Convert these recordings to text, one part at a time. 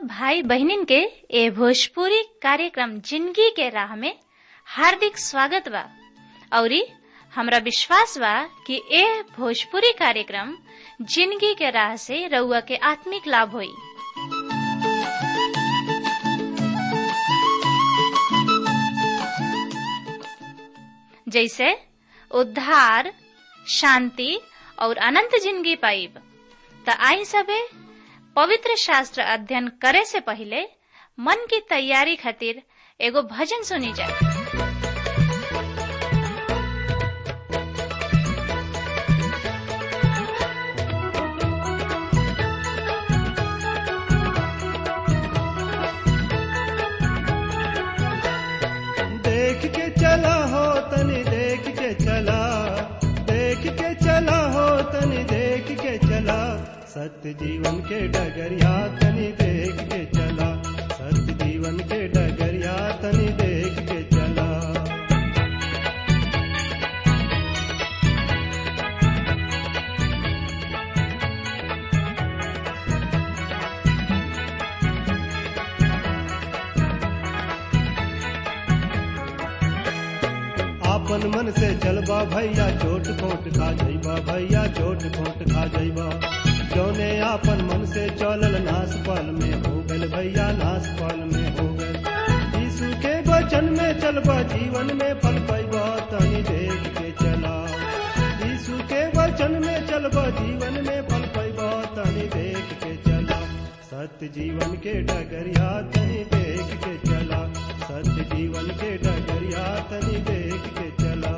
भाई बहनिन के ए भोजपुरी कार्यक्रम जिंदगी के राह में हार्दिक स्वागत बा औरी हमरा विश्वास बा कि ए भोजपुरी कार्यक्रम जिंदगी के राह से रउआ के आत्मिक लाभ होई जैसे उद्धार शांति और अनंत जिंदगी पाइब त आई सबे पवित्र शास्त्र अध्ययन करे से पहले मन की तैयारी खातिर एगो भजन सुनी जाए देख के चला हो तनी देख के चला देख के चला हो तनी देख के चला सत्य जीवन के डगरिया तनी देख के चला सत्य जीवन के डगरिया तनी देख के चला आपन मन से चलबा भैया चोट खोट खा जइबा भैया चोट खोट खा जइबा जौने आपन मन से चलल नास पाल में हो गल भैया नास पाल में हो गल यीशु के वचन में चलबा जीवन में फल पैबा तनी देख के चला यीशु के वचन में चलबा जीवन में फल पैबा तनी देख के चला सत्य जीवन के डगरिया तनी देख के चला सत्य जीवन के डगरिया तनी देख के चला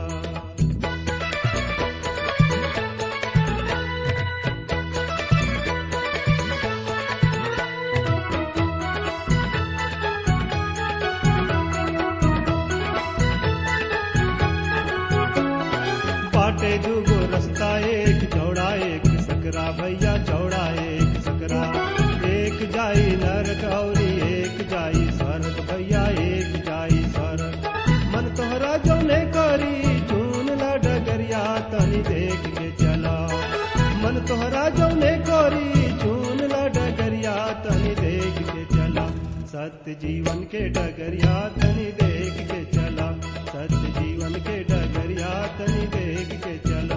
बाटे दूगो रास्ता एक चौड़ा एक सकरा भैया चौड़ा एक सकरा एक जाई नरक और एक जाई स्वर्ग भैया एक जाई स्वर्ग मन तोहरा जौने करी चून ला डगरिया तनी देख के चला मन तोहरा जौने करी चून ला डगरिया तनी देख के चला सत्य जीवन के डगरिया तनी देख के चला सत्य जीवन के डगरिया तनी देख के चला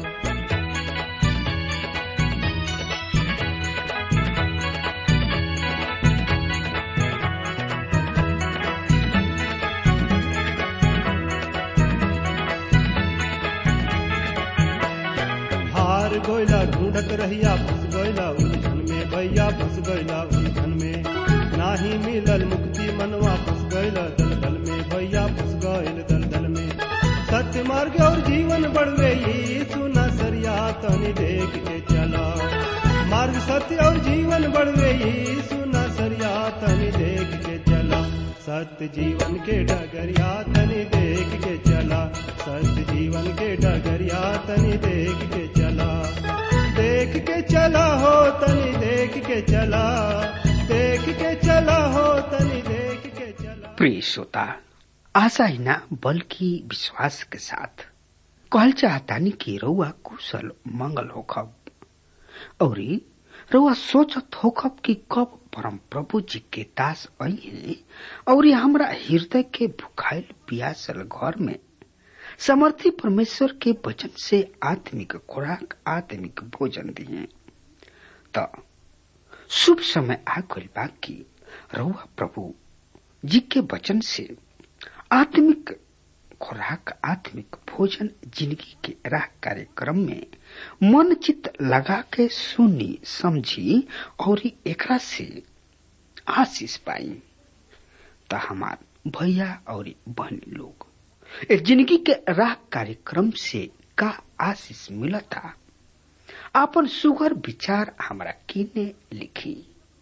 हार गोयला ढूंढत रहिया फंस गयला उलझन में भैया फंस गयला उलझन में नाही मिलल मुक्ति मनवा फंस गयला दलदल में भैया फंस गयल दलदल में सत्य मार्ग और जीवन बढ़वे यीशु नसरिया तनी देख के चला मार्ग सत्य और जीवन बढ़वे यीशु नसरिया तनी देख के चला सत्य जीवन के डगरिया तनी देख के चला सत्य जीवन के डगरिया तनी देख के चला देख के चला हो तनी देख के चला देख के चला हो तनी देख के चला प्रिय श्रोता आशा ही ना बल्कि विश्वास के साथ कहल चाहतानी कि रउआ कुशल मंगल होखब औरी रउआ सोचत होखब कि कब परम प्रभु जी के दास आई और हमरा हृदय के भुखाइल पियासल घर में समर्थी परमेश्वर के वचन से आत्मिक खुराक आत्मिक भोजन दिए त शुभ समय आ गइल बा कि रउआ प्रभु जी के वचन से आत्मिक खुराक आत्मिक भोजन जिंदगी के राह कार्यक्रम में मन चित लगा के सुनी समझी और एकरा से आशीष पाई त हमार भैया और बहन लोग ए जिंदगी के राह कार्यक्रम से का आशीष मिलता आपन सुगर विचार हमरा किने लिखी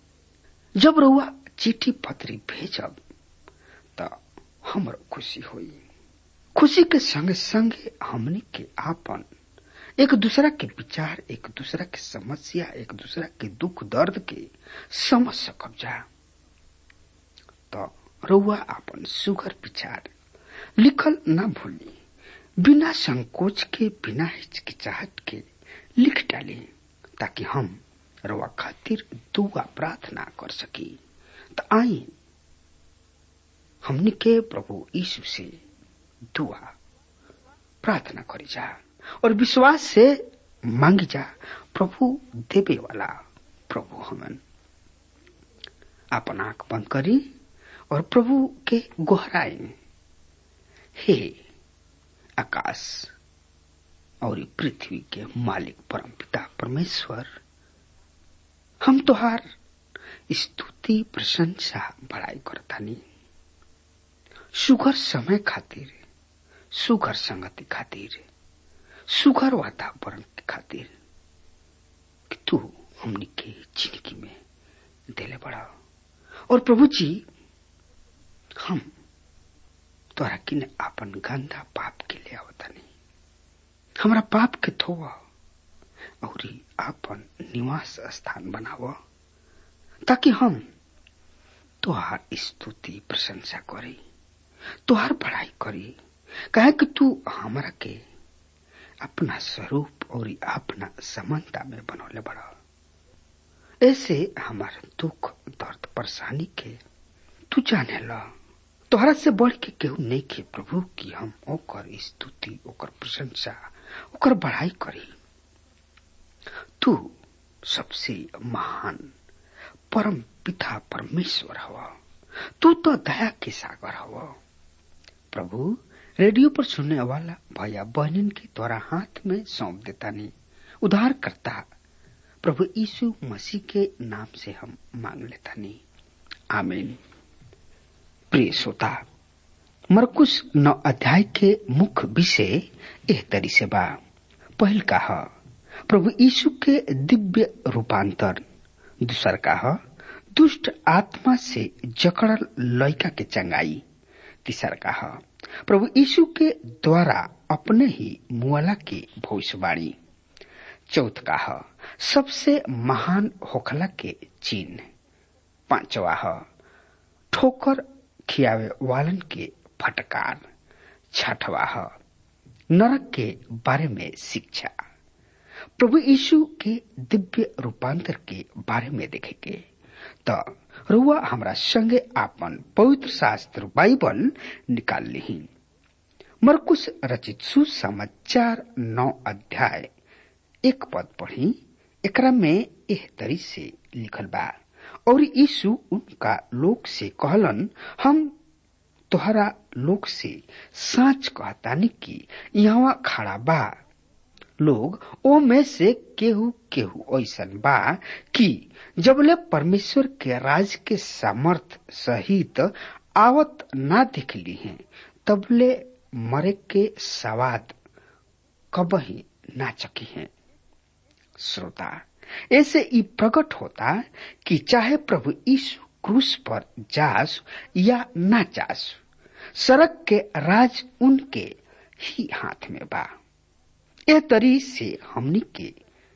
जब रउआ चिट्ठी पत्री भेजब त हमर खुशी होई खुशी के संगे संगे हमनी के आपन एक दूसरा के विचार एक दूसरा के समस्या एक दूसरा के दुख दर्द के समझ सकब जा त रउआ आपन सुगर विचार लिखल न भूली बिना संकोच के बिना हिचकिचाहट के लिख डाली ताकि हम रवा खातिर दुआ प्रार्थना कर सकी त आई हमनी के प्रभु यीशु से दुआ प्रार्थना करी जा और विश्वास से मांगी जा प्रभु देवे वाला प्रभु हमन अपन आंख बंद करी और प्रभु के गोहराए हे आकाश और पृथ्वी के मालिक परम पिता परमेश्वर हम तोहार स्तुति प्रशंसा बड़ाई करतानी सुगर समय खातिर सुगर संगति खातिर सुगर वातावरण के खातिर कि तू हमनी के जिंदगी में देले बड़ा और प्रभु जी हम तोरा किन आपन गंदा पाप के ले आवतानी हमरा पाप के धोवा और आपन निवास स्थान बनाव ताकि हम तोहार स्तुति प्रशंसा करी तोहार पढ़ाई करी कहे कि तू हमरा के अपना स्वरूप और अपना समानता में बनौले बड़ा ऐसे हमारा दुख दर्द परेशानी के तू जाने ला तोहरा से बढ़ के केहू नहीं के प्रभु की हम ओकर स्तुति ओकर प्रशंसा ओकर बढ़ाई करी तू सबसे महान परम पिता परमेश्वर हवा तू तो दया के सागर हवा प्रभु रेडियो पर सुनने वाला भैया बहनिन के द्वारा हाथ में सौंप देता नहीं उधार करता प्रभु यीशु मसीह के नाम से हम मांग लेता नहीं आमीन प्रिय श्रोता मरकुश नौ अध्याय के मुख्य विषय एह तरी से बा पहल का ह प्रभु यीशु के दिव्य रूपांतर दूसर का ह दुष्ट आत्मा से जकड़ल लड़का के चंगाई तीसर का ह प्रभु यीशु के द्वारा अपने ही मुआला की भविष्यवाणी चौथ का ह सबसे महान होखला के चिन्ह पांचवा ह ठोकर खियावे वालन के फटकार छठवा ह नरक के बारे में शिक्षा प्रभु यीशु के दिव्य रूपांतर के बारे में देखेंगे त रुआ हमरा संगे आपन पवित्र शास्त्र बाइबल निकाल ली मरकुश रचित सुसमाचार नौ अध्याय एक पद पढ़ी एकरा में एह तरी से लिखल बा और यीशु उनका लोक से कहलन हम तोहरा लोक से साच कहतानी कि यहाँ खड़ा बा लोग ओ में से केहू केहू ऐसन बा कि जबले परमेश्वर के राज के सामर्थ सहित आवत ना दिख ली हैं तबले मरे के सवाद कबही ना चकी हैं श्रोता ऐसे ई प्रकट होता कि चाहे प्रभु यीशु क्रूस पर जास या ना जास सड़क के राज उनके ही हाथ में बा ए तरी से हमनी के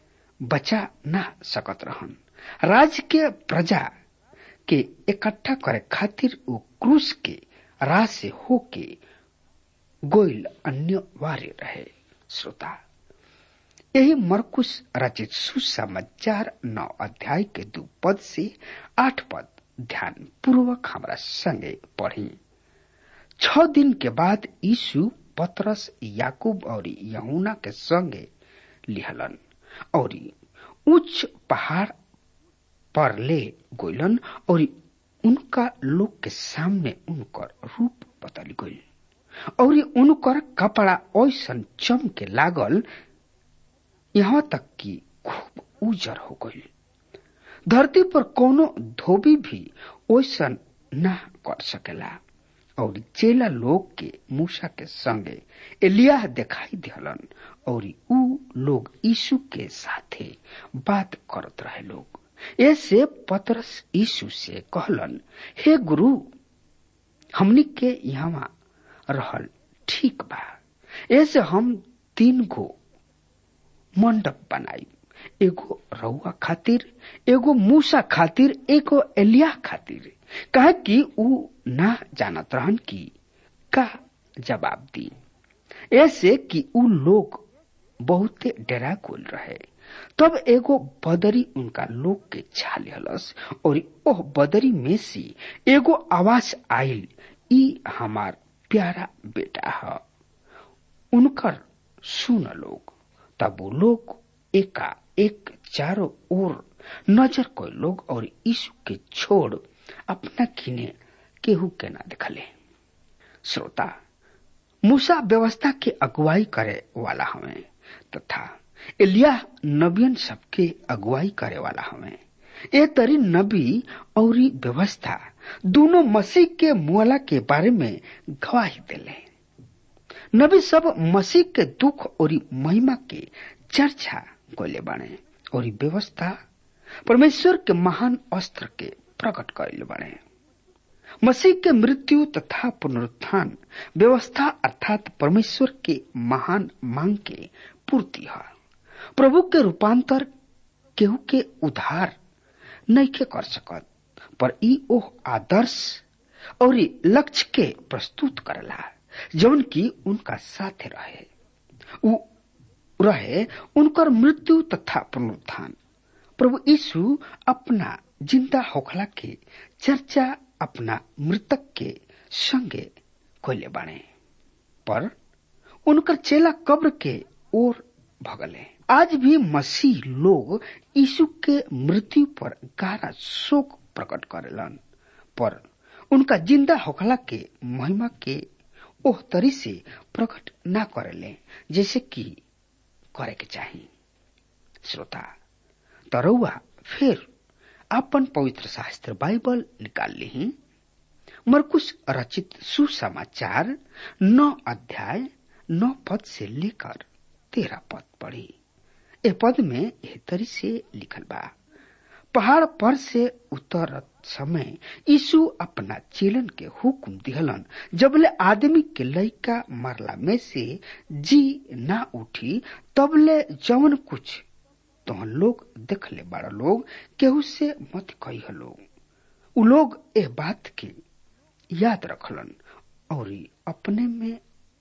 बचा ना सकत रहन राज के प्रजा के इकट्ठा करे खातिर वो क्रूस के राह से होके गोइल अनिवार्य रहे श्रोता यही मरकुश रचित सुसमाचार नौ अध्याय के दो पद से आठ पद ध्यान पूर्वक हमारा संगे पढ़ी छ दिन के बाद यीशु पतरस याकूब और यहुना के संगे लिहलन और उच्च पहाड़ पर ले गोइलन और उनका लोग के सामने उनकर रूप बदल गई और उनकर कपड़ा ऐसन चमके लागल यहाँ तक कि खूब उजर हो गई धरती पर कोनो धोबी भी ओसन ना कर सकेला और चेला लोग के मूसा के संगे एलिया दिखाई दिहलन और ऊ लोग यीशु के साथे बात करत रहे लोग ऐसे पतरस यीशु से कहलन हे गुरु हमनी के यहाँ रहल ठीक बा ऐसे हम तीन गो मंडप बनाई एगो रउआ खातिर एगो मूसा खातिर एगो एलिया खातिर कहे कि ऊ ना जानत रहन कि का जवाब दी ऐसे कि ऊ लोग बहुते डरा गोल रहे तब एगो बदरी उनका लोग के छा लिहलस और ओह बदरी में से एगो आवाज आयल ई हमार प्यारा बेटा है उनकर सुन लोग तब वो लोग एका एक चारों ओर नजर कोई लोग और यीशु के छोड़ अपना किने केहू के ना दिखले श्रोता मूसा व्यवस्था के अगुवाई करे वाला हमें तथा एलिया नबियन सबके अगुवाई करे वाला हमें ए तरी नबी और व्यवस्था दोनों मसीह के मुआला के बारे में गवाही दिले नबी सब मसीह के दुख और महिमा के चर्चा कोले बने और व्यवस्था परमेश्वर के महान अस्त्र के प्रकट करे बने मसीह के मृत्यु तथा पुनरुत्थान व्यवस्था अर्थात परमेश्वर के महान मांग के पूर्ति है प्रभु के रूपांतर केहू के उधार नहीं के कर सकत पर ई ओह आदर्श और लक्ष्य के प्रस्तुत करला जौन की उनका साथ रहे उ रहे उनकर मृत्यु तथा पुनरुत्थान प्रभु यीशु अपना जिंदा होखला के चर्चा अपना मृतक के संगे कोले बाणे पर उनकर चेला कब्र के ओर भगले आज भी मसीह लोग यीशु के मृत्यु पर गहरा शोक प्रकट करेलन पर उनका जिंदा होखला के महिमा के ओह तरी से प्रकट ना करेले जैसे कि करे के चाहिए श्रोता तरौआ फिर अपन पवित्र शास्त्र बाइबल निकाल ली मरकुश रचित सुसमाचार नौ अध्याय नौ पद से लेकर तेरह पद पढ़ी ए पद में एह तरी से लिखल बा पहाड़ पर से उतरत समय यीशु अपना चेलन के हुक्म दिहलन जबले आदमी के लइका मरला में से जी ना उठी तबले जवन कुछ तो लोग देख ले बड़ा लोग केहू से मत कही लोग उ लोग एह बात के याद रखलन और अपने में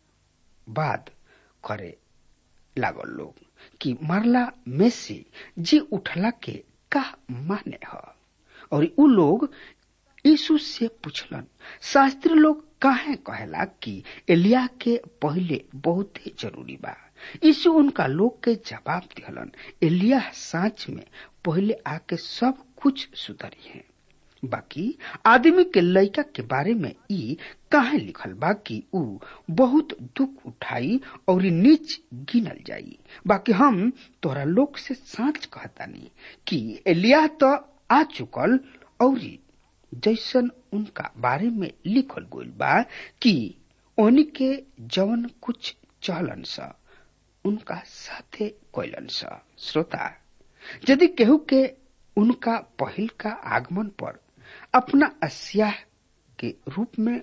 बात करे लागल लोग कि मरला में से जी उठला के का माने ह और उ लोग यीशु से पूछलन शास्त्री लोग काहे कहेला कि एलिया के पहले बहुत ही जरूरी बा यीशु उनका लोग के जवाब दिहलन एलिया सांच में पहले आके सब कुछ सुधरी है बाकी आदमी के लड़का के बारे में ई काहे लिखल बा कि ऊ बहुत दुख उठाई और नीच गिनल जाई बाकी हम तोरा लोग से साच कहतानी कि एलिया तो आ चुकल और जैसन उनका बारे में लिखल गइल बा कि ओनी के जवन कुछ चलन सा उनका साथे कोयलन सा श्रोता यदि केहू के उनका पहिल का आगमन पर अपना अस्याह के रूप में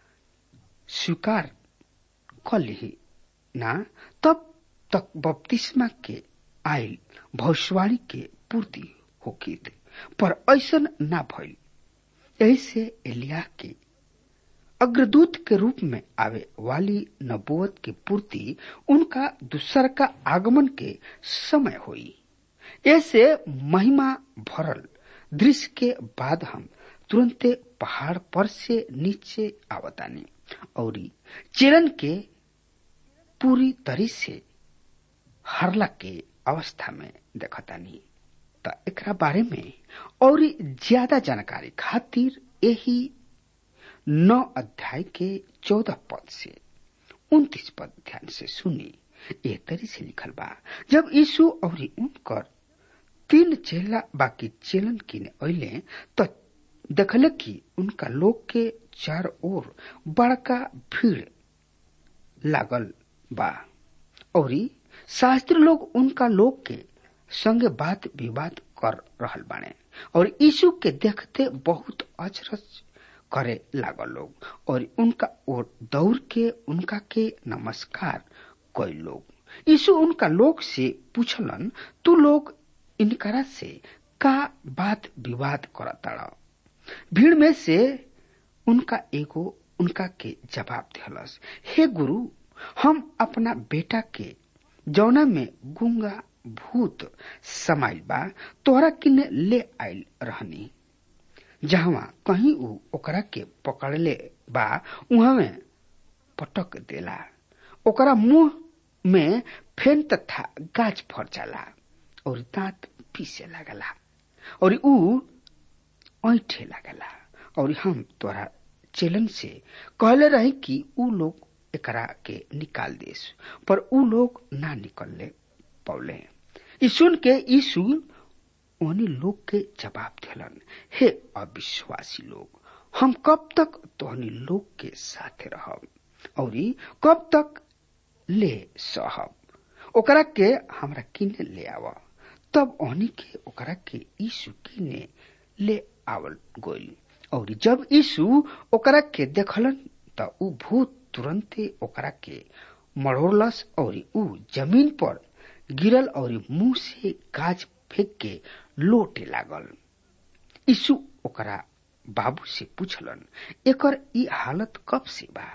स्वीकार कर ली ना तब तक बपतिस्मा के आयल भविष्यवाणी के पूर्ति होगी पर ऐसन ना भइल यही से एलिया के अग्रदूत के रूप में आवे वाली नबूवत की पूर्ति उनका दूसर का आगमन के समय हुई ऐसे महिमा भरल दृश्य के बाद हम तुरंते पहाड़ पर से नीचे आवतानी और चिरन के पूरी तरी से हरला के अवस्था में देखतानी त एकरा बारे में और ज्यादा जानकारी खातिर यही नौ अध्याय के चौदह पद से उन्तीस पद ध्यान से सुनी ए तरी से लिखल बा जब यीशु और उनकर तीन चेला बाकी चेलन किने अले तो देखले कि उनका लोग के चार ओर बड़का भीड़ लागल बा और शास्त्री लोग उनका लोग के संगे बात विवाद कर रहल बाने और यीशु के देखते बहुत अचरज करे लागल लोग और उनका ओर दौड़ के उनका के नमस्कार कोई लोग यीशु उनका लोग से पूछलन तू लोग इनकरा से का बात विवाद करता भीड़ में से उनका एगो उनका के जवाब दिहलस हे गुरु हम अपना बेटा के जौना में गुंगा भूत समाइल बा तोहरा किने ले आइल रहनी जहवा कहीं ऊ ओकरा के पकड़ले बा उहाँ में पटक देला ओकरा मुंह में फेन तथा गाछ फर जाला और दांत पीसे लागला और ऊ ऐठे लागला और हम तोरा चेलन से कहले रही कि ऊ लोग एकरा के निकाल देस पर ऊ लोग ना निकलले पौले ई सुन के यीशु उन्हीं लोग के जवाब दिलन हे अविश्वासी लोग हम कब तक तोहनी लोग के साथे रहब और कब तक ले सहब ओकरा के हमरा किने ले आव तब ओहनी के ओकरा के यीशु किने ले आवल गोल और जब यीशु ओकरा के देखलन त ऊ भूत तुरंते ओकरा के मरोड़लस और ऊ जमीन पर गिरल और मुंह से गाज फेंक के लोटे लागल यीशु ओकरा बाबू से पूछलन एकर ई हालत कब से बा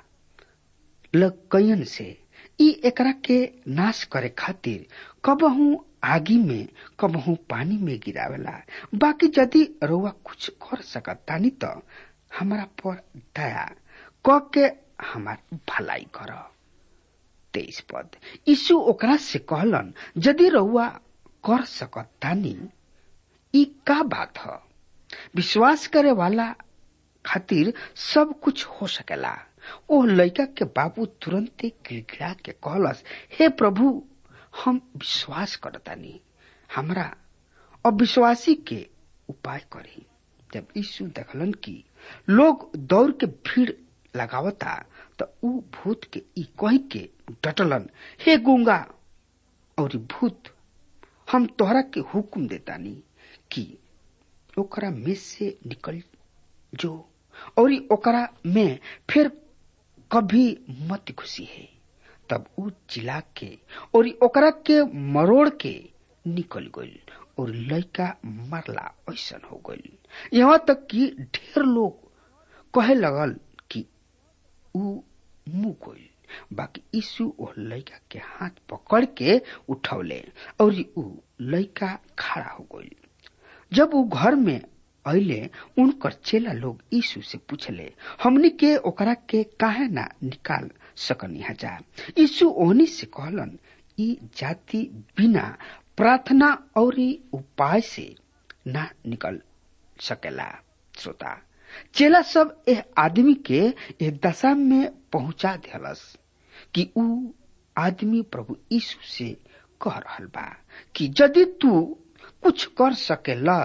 लकयन से ई एकरा के नाश करे खातिर कबहू आगी में कबहू पानी में गिरावेला बाकी यदि रउआ कुछ कर सकत तानी त हमरा पर दया क के हमार भलाई कर तेईस पद यीशु ओकरा से कहलन यदि रउआ कर सकत तानी ई का बात ह विश्वास करे वाला खातिर सब कुछ हो सकेला ओ लड़का के बाबू तुरंते गिड़गिड़ा के कहलस हे प्रभु हम विश्वास करतानी हमरा अविश्वासी के उपाय करी जब यीशु देखलन कि लोग दौड़ के भीड़ लगावता त ऊ भूत के ई कही के डटलन हे गुंगा और भूत हम तोहरा के हुक्म देतानी कि ओकरा में से निकल जो और ओकरा में फिर कभी मत खुशी है तब ऊ चिल्ला के और ओकरा के मरोड़ के निकल गइल और लड़का मरला ऐसन हो गइल यहाँ तक कि ढेर लोग कहे लगल कि ऊ मुंह गइल बाकी यीशु ओ लड़का के हाथ पकड़ के उठौले और ऊ लड़का खड़ा हो गइल जब ऊ घर में अले उनकर चेला लोग यीशु से पूछले हमनी के ओकरा के काहे ना निकाल सकनी जा यीशु ओहनी से कहलन ई जाति बिना प्रार्थना और उपाय से ना निकल सकेला श्रोता चेला सब एह आदमी के एह दशा में पहुंचा दिलस कि ऊ आदमी प्रभु यीशु से कह रहल बा कि यदि तू कुछ कर सकेला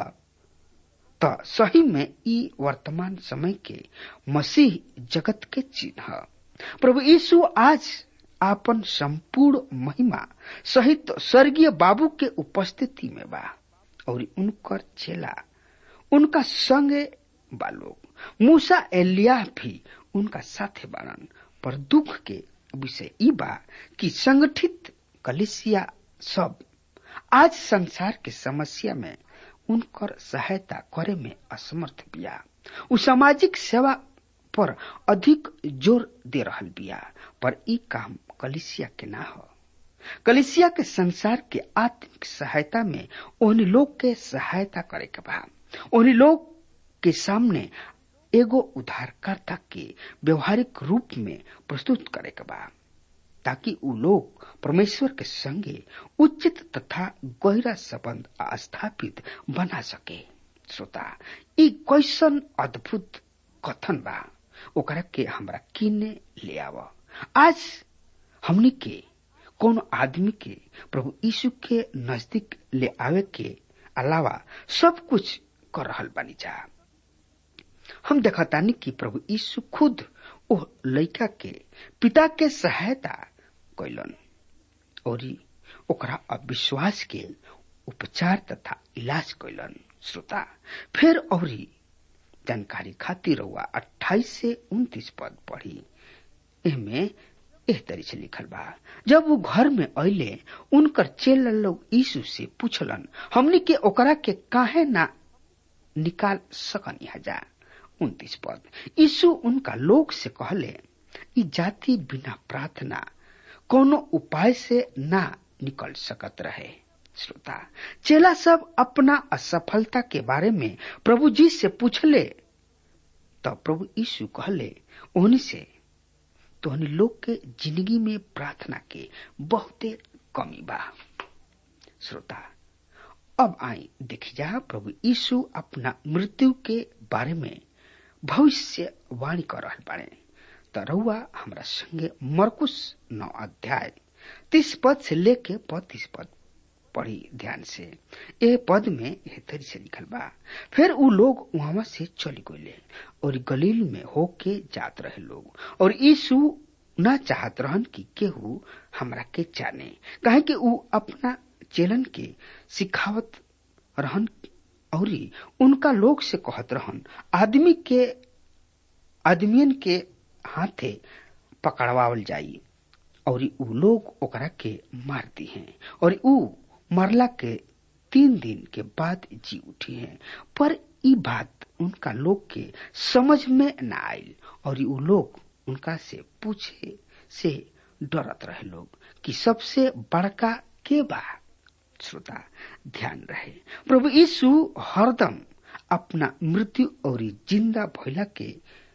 त सही में ई वर्तमान समय के मसीह जगत के चिन्ह प्रभु यीशु आज आपन संपूर्ण महिमा सहित स्वर्गीय बाबू के उपस्थिति में बा और उनकर चेला उनका संगे बा लोग मूसा एलिया भी उनका साथे बारन पर दुख के विषय ई बा कि संगठित कलिसिया सब आज संसार के समस्या में उनकर सहायता करे में असमर्थ बिया उ सामाजिक सेवा पर अधिक जोर दे रहल बिया पर ई काम कलिसिया के ना हो कलिसिया के संसार के आत्मिक सहायता में उन लोग के सहायता करे के बा उन लोग के सामने एगो उद्धारकर्ता के व्यवहारिक रूप में प्रस्तुत करे के बा ताकि उ लोग परमेश्वर के संगे उचित तथा गहरा संबंध स्थापित बना सके श्रोता ई कैसन अद्भुत कथन बा ओकरा के हमरा किने ले आव आज हमनी के कोनो आदमी के प्रभु यीशु के नजदीक ले आवे के अलावा सब कुछ कर रहल बानी जा हम देखतानी कि प्रभु यीशु खुद ओह लड़का के पिता के सहायता कैलन और ओकरा अविश्वास के उपचार तथा इलाज कैलन श्रोता फिर और जानकारी खातिर हुआ अट्ठाईस से उन्तीस पद पढ़ी एमे एह तरी से लिखल बा जब वो घर में अले उनकर चेला लोग यीशु से पूछलन हमनी के ओकरा के काहे ना निकाल सकनी हजा उन्तीस पद यीशु उनका लोग से कहले ई जाति बिना प्रार्थना कोनो उपाय से ना निकल सकत रहे श्रोता चेला सब अपना असफलता के बारे में प्रभु जी से पूछले तो प्रभु यीशु कहले ओहनी से तोहनी लोग के जिंदगी में प्रार्थना के बहुते कमी बा श्रोता अब आई देखी जा प्रभु यीशु अपना मृत्यु के बारे में भविष्य वाणी कर रहा बाड़े त रउआ हमरा संगे मरकुश नौ अध्याय तीस पद से लेके पैतीस पद पढ़ी ध्यान से ए पद में एह तरी से लिखल बा फिर उ लोग वहां से चली गए और गलील में होके जात रहे लोग और यीशु न चाहत रहन कि केहू हमरा के जाने कहे कि उ अपना चेलन के सिखावत रहन और उनका लोग से कहत रहन आदमी के आदमियन के हाथे पकड़वावल जाई और उ लोग ओकरा के मार दी हैं और उ मरला के तीन दिन के बाद जी उठी हैं पर ई बात उनका लोग के समझ में न आयल और उ लोग उनका से पूछे से डरत रहे लोग कि सबसे बड़का के बा श्रोता ध्यान रहे प्रभु यीशु हरदम अपना मृत्यु और जिंदा भइला के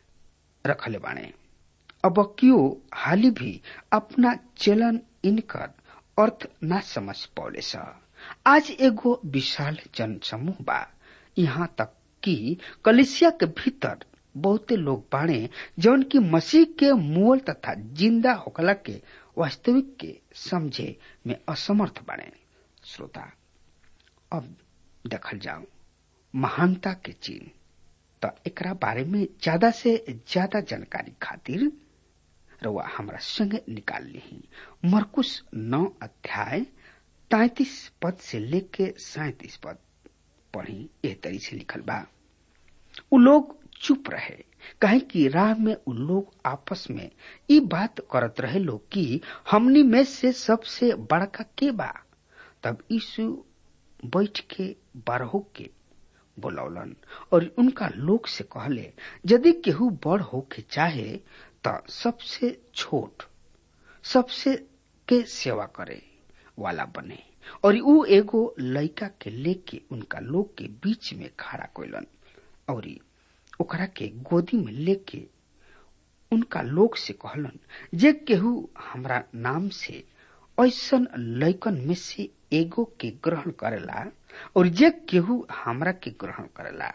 रखले बाणे अब क्यों हाली भी अपना चलन इनकर अर्थ न समझ पौले स आज एगो विशाल जन समूह बा यहाँ तक कि कलिसिया के भीतर बहुते लोग बाणे जौन की मसीह के मूल तथा जिंदा होकला के वास्तविक के समझे में असमर्थ बाणे श्रोता अब देखल जाओ महानता के चिन्ह तो एकरा बारे में ज्यादा से ज्यादा जानकारी खातिर रउआ हमरा संगे निकाल ली मरकुश नौ अध्याय तैतीस पद से लेके सैतीस पद पढ़ी एह तरी से लिखल बा उ लोग चुप रहे कहे कि राह में उ लोग आपस में ई बात करत रहे लोग कि हमनी में से सबसे बड़का के बा तब यीशु बैठ के बारहो के बोलौलन और उनका लोग से कहले यदि केहू बड़ होके चाहे त सबसे छोट सबसे के सेवा करे वाला बने और ऊ एगो लड़का के लेके उनका लोग के बीच में खड़ा कोइलन और ओकरा के गोदी में लेके उनका लोग से कहलन जे केहू हमरा नाम से ऐसन लैकन में से एगो के ग्रहण करेला और जे केहू हमरा के ग्रहण करेला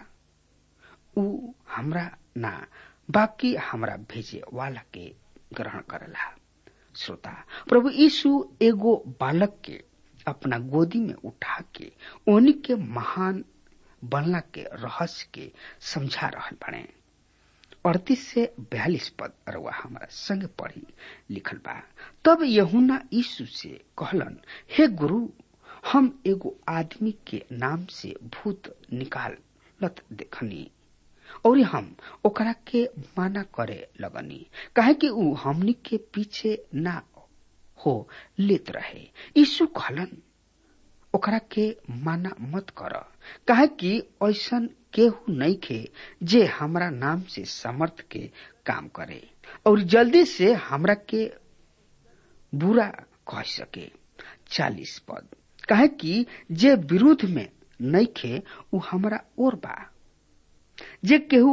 ऊ हमरा ना बाकी हमरा भेजे वाला के ग्रहण करेला श्रोता प्रभु यीशु एगो बालक के अपना गोदी में उठा के ओनी के महान बनला के रहस्य के समझा रहल बने अड़तीस से बयालीस पद रउआ हमारा संग पढ़ी लिखल बा तब यहुना यीशु से कहलन हे गुरु हम एगो आदमी के नाम से भूत निकालत देखनी और हम ओकरा के माना करे लगनी काहे कि ऊ हमनी के पीछे ना हो लेत रहे यीशु कहलन ओकरा के माना मत कर काहे कि ऐसन केहू नहीं खे जे हमरा नाम से समर्थ के काम करे और जल्दी से हमरा के बुरा कह सके चालीस पद काहे कि जे विरुद्ध में नहीं खे ऊ हमरा और बा जे केहू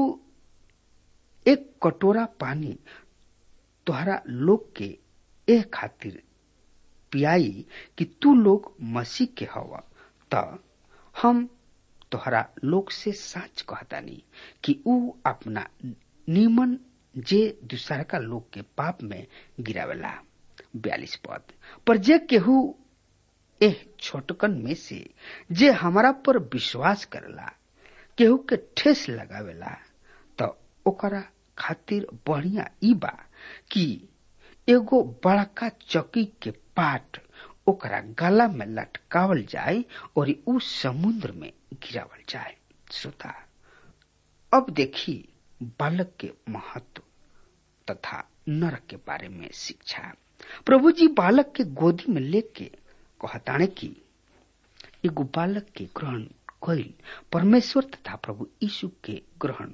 एक कटोरा पानी तोहरा लोग के ए खातिर पियाई कि तू लोग मसीह के हवा त हम तोहरा लोग से साच कहतानी कि ऊ अपना नीमन जे दूसरा का लोग के पाप में गिरावेला बयालीस पद पर जे केहू एह छोटकन में से जे हमारा पर विश्वास करेला केहू के ठेस लगावेला त ओकरा खातिर बढ़िया ई बा कि एगो बड़का चौकी के पाट ओकरा गला में लटकावल जाए और उ समुद्र में गिरावल जाए श्रोता अब देखी बालक के महत्व तथा नरक के बारे में शिक्षा प्रभु जी बालक के गोदी में लेके कहताने की एगो बालक के ग्रहण कैल परमेश्वर तथा प्रभु यीशु के ग्रहण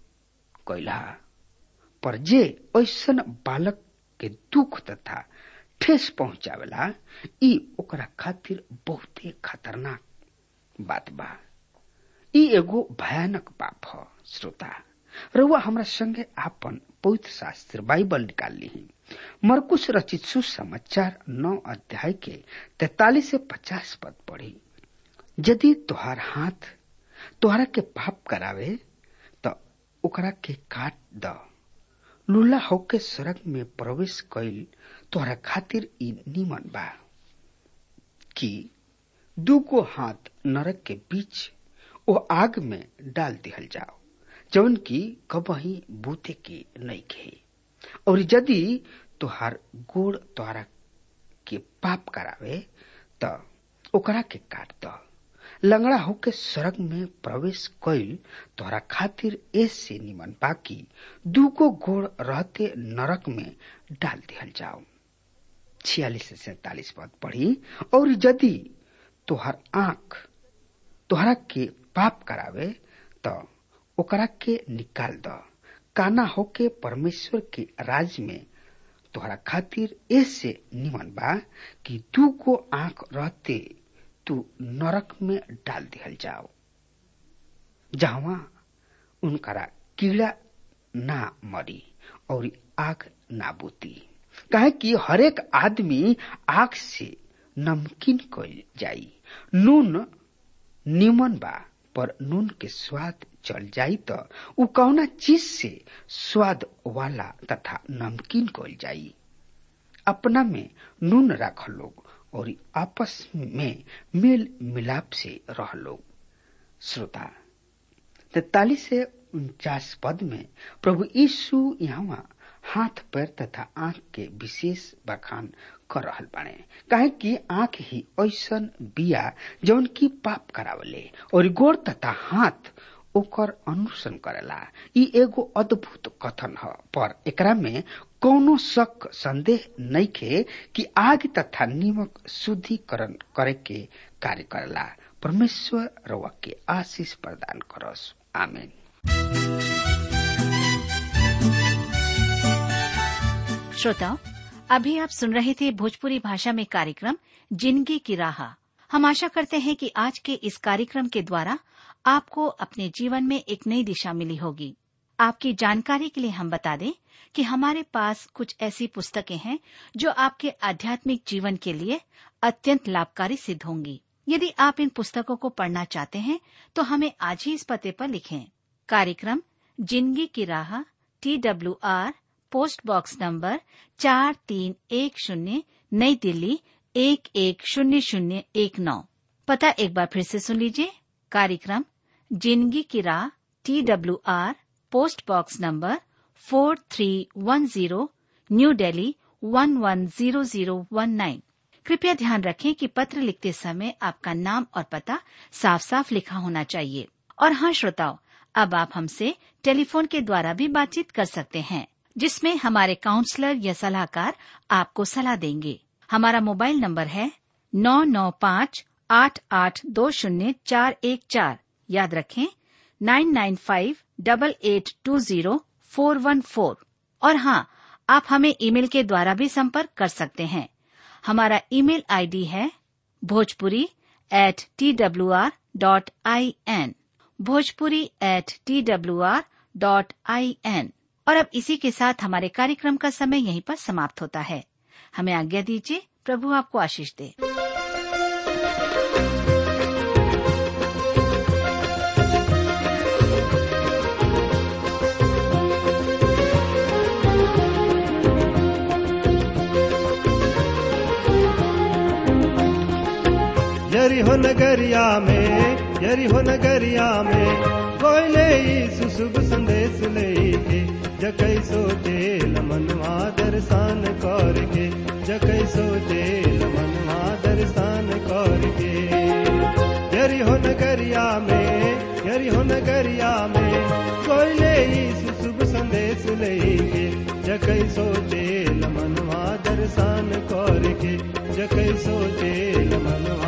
कैला पर जे ऐसन बालक के दुख तथा ठेस पहुंचावेला ई ओकरा खातिर बहुते खतरनाक बात बा ई एगो भयानक पाप ह श्रोता रउआ हमरा संगे आपन पवित्र शास्त्र बाइबल निकाल ली मरकुश रचित सुसमाचार नौ अध्याय के तैतालीस से पचास पद पढ़ी यदि तोहार हाथ तोहरा के पाप करावे त ओकरा के काट द लूला होके सड़क में प्रवेश कइल तोहरा खातिर ई निमन बा कि दूगो हाथ नरक के बीच ओ आग में डाल दिहल जाओ जौन की कबही बूते के नहीं खे और यदि तोहार गोड़ तोहरा के पाप करावे त ओकरा के काट द लंगड़ा होके सड़क में प्रवेश कइल तोहरा खातिर ऐसे निमन बाकी दूगो गोड़ रहते नरक में डाल दिहल जाओ छियालीस से सैतालीस पद पढ़ी और यदि तोहर आंख तोहरा के पाप करावे त ओकरा के निकाल द काना होके परमेश्वर के राज में तोहरा खातिर ऐसे निमन बा कि दू को आंख रहते तू नरक में डाल दिहल जाओ जहां उनकरा कीड़ा ना मरी और आग ना बुती काहे कि हरेक आदमी आग से नमकीन कइल जाई नून निमन बा पर नून के स्वाद चल जाई त उ कौना चीज से स्वाद वाला तथा नमकीन कइल जाई अपना में नून राख लोग और आपस में मेल मिलाप से रह लोग श्रोता तैतालीस से उनचास पद में प्रभु यीशु यहाँ हाथ पैर तथा आंख के विशेष बखान कर रहल बाणे काहे कि आंख ही ऐसन बिया जौन की पाप करावले और गोड़ तथा हाथ ओकर अनुसरण करेला ई एगो अद्भुत कथन ह पर एकरा में कौनो शक संदेह नइखे कि आग तथा निमक शुद्धिकरण करे के कार्य करेला परमेश्वर रवा के आशीष प्रदान करस आमीन श्रोताओं अभी आप सुन रहे थे भोजपुरी भाषा में कार्यक्रम जिंदगी की राह हम आशा करते हैं कि आज के इस कार्यक्रम के द्वारा आपको अपने जीवन में एक नई दिशा मिली होगी आपकी जानकारी के लिए हम बता दें कि हमारे पास कुछ ऐसी पुस्तकें हैं जो आपके आध्यात्मिक जीवन के लिए अत्यंत लाभकारी सिद्ध होंगी यदि आप इन पुस्तकों को पढ़ना चाहते हैं तो हमें आज ही इस पते पर लिखें कार्यक्रम जिंदगी की राह T W R post box number चार तीन एक शून्य नई दिल्ली एक एक शून्य शून्य एक नौ पता एक बार फिर से सुन लीजिए कार्यक्रम जिंदगी की राह T W R post box number four three one zero new Delhi one one zero zero one nine कृपया ध्यान रखें कि पत्र लिखते समय आपका नाम और पता साफ साफ लिखा होना चाहिए और हाँ श्रोताओं अब आप हमसे टेलीफोन के द्वारा भी बातचीत कर सकते हैं जिसमें हमारे काउंसलर या सलाहकार आपको सलाह देंगे हमारा मोबाइल नंबर है नौ नौ पाँच आठ आठ दो शून्य चार एक चार याद रखें nine nine five double eight two zero four one four और हाँ आप हमें ईमेल के द्वारा भी संपर्क कर सकते हैं हमारा ईमेल आईडी है Bhojpuri at T W R dot I N Bhojpuri at T W R dot I N और अब इसी के साथ हमारे कार्यक्रम का समय यहीं पर समाप्त होता है हमें आज्ञा दीजिए प्रभु आपको आशीष दे यरी हो नगरिया में यरी हो नगरिया में कोयले यीशु शुभ संदेश लेके जकै सोचे लमनवा दर्शन करके जकै सोचे लमनवा दर्शन करके यरी हो नगरिया में यरी हो नगरिया में कोयले यीशु शुभ संदेश लेके जकै सोचे लमनवा दर्शन करके जकै सोचे लमनवा